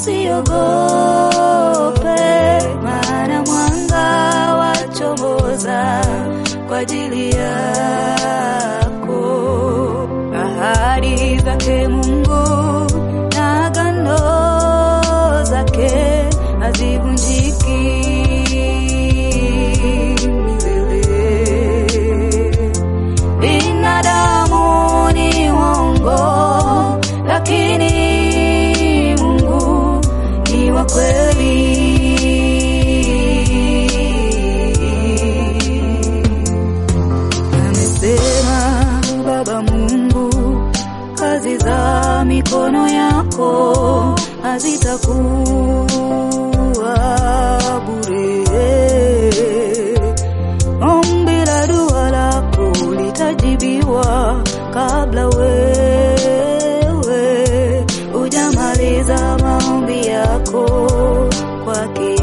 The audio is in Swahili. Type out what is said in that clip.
usiogope, maana mwanga wachomoza kwa ajili yako. Ahadi zake Mungu na agano zake hazivunjiki milele. Binadamu ni waongo, lakini Mungu ni wa kweli. Amesema Baba Mungu, kazi za mikono yako hazitakuwa bure. Ombi la dua lako litajibiwa kabla wewe hujamaliza maombi yako kwake